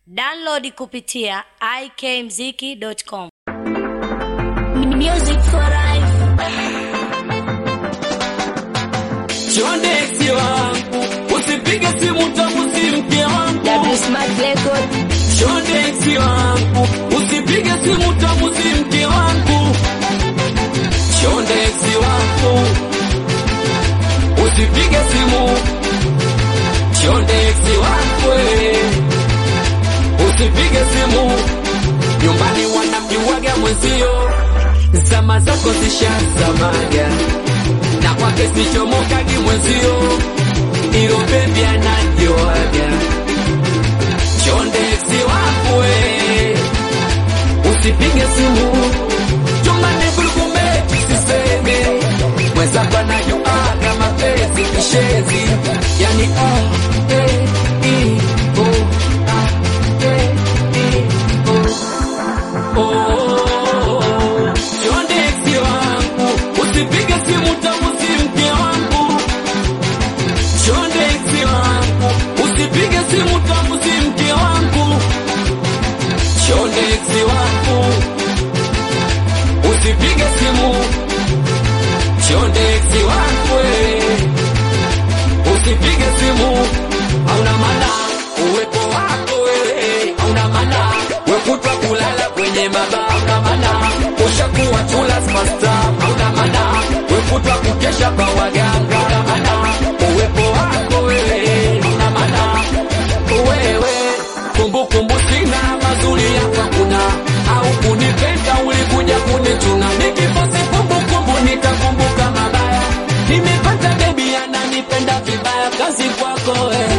Download kupitia ikmziki.com. Music for life. Chonde eksi wangu, usipige simu tamu si mke wangu. W Smart Record. Chonde eksi wangu, usipige simu tamu si mke wangu. Chonde eksi wangu, usipige simu. Chonde eksi wangu, eh, usipige simu. Nyumbani wanamjuaga mwenzio, zama zako zishazamaga na kwake sichomokagi mwenzio, ilo bebi anajoaga chonde eksi wakwe, usipige simu chumani kulukume siseme mwenzako anajoaga mapenzi kishezi, yani ah, eh, i, oh, ah, eh, i, oh. Oh, chonde eksi wangu, usipige simu tamu si mke wangu. Chonde eksi wangu, usipige simu tamu si mke wangu. Chonde eksi wangu, usipige simu. Chonde eksi wangu, eh, usipige simu. Hauna maana uwepo wako wewe, hauna maana wekutwa kulala kwenye mabaa, hauna maana ushakuwa chula superstar, hauna maana wekutwa kukesha kwa waganga, hauna maana uwepo wako wewe, hauna maana wewe kumbukumbu sina mazuri yako kuna au kunipenda ulikuja kunichuna nikifosi kumbukumbu nitakumbuka mabaya nimepata bebi ananipenda vibaya kazi kwako wewe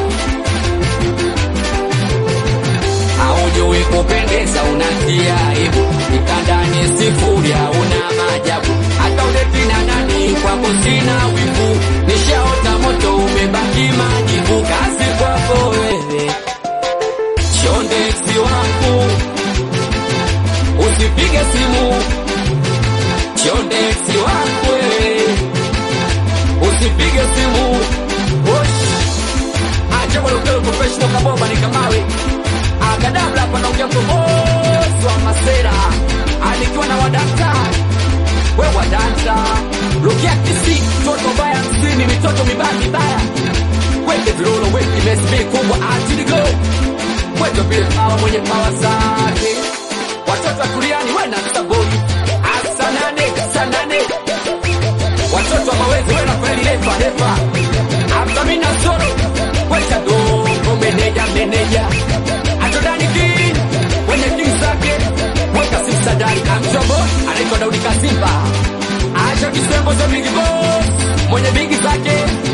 haujui kupendeza unatia aibu kitandani sifuri hauna maajabu hata uletina nani kwako sina wivu nishaota moto umebaki majivu kazi kwako wewe chonde eksi wangu usipige simu chonde eksi wangu wewe usipige simu Wosh. acha walokelo professional kabomba ni kamawe akadabla hapa naongea mkombozi wa masera alikiwa na wadakta we wadanta lukia kisi toto baya msini mitoto mibaya mibaya weke vilolo weki mesbi kubwa atiligo kweto vile pawa mwenye pawa zake watoto wa kuliani wena saboi asanane sanane watoto wa mawezi wena kweli lefa lefa amsamina soro wecha dogo meneja meneja atodani king wenye king zake weka simsadari amjombo anaitwa daudi kasimba acha kisembo za bigi boss mwenye bigi zake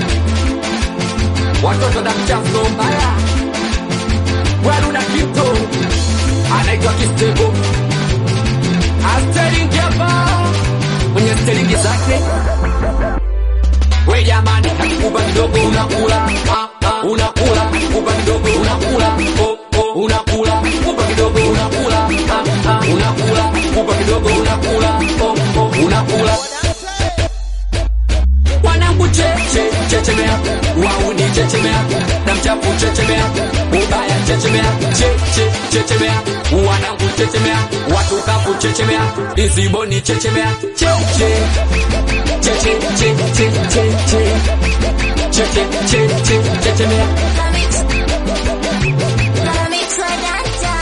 watoto da mchafu mbaya waluna kito anaitwa kistebo asteringi hapa mwenye steringi zake we jamani kakikuba kidogo unakula ah, ah, unakula kuba kidogo unakula oh, oh, unakula kuba kidogo unakula ah, ah, unakula kuba kidogo unakula oh, oh, unakula wanangu cheche chechemea wauni chechemea na mchafu chechemea ubaya chechemea cheche chechemea wanangu chechemea watu kafu chechemea iziboni chechemea cheche cheche cheche cheche cheche cheche chechemea Comics. Comics for Danta.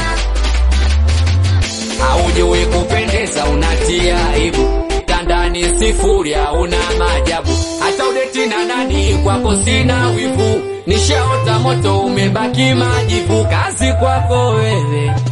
haujui kupendeza unatia aibu tandani sifuri hauna maajabu hata udeti na nani kwako sina wivu nishaota moto umebaki majivu kazi kwako wewe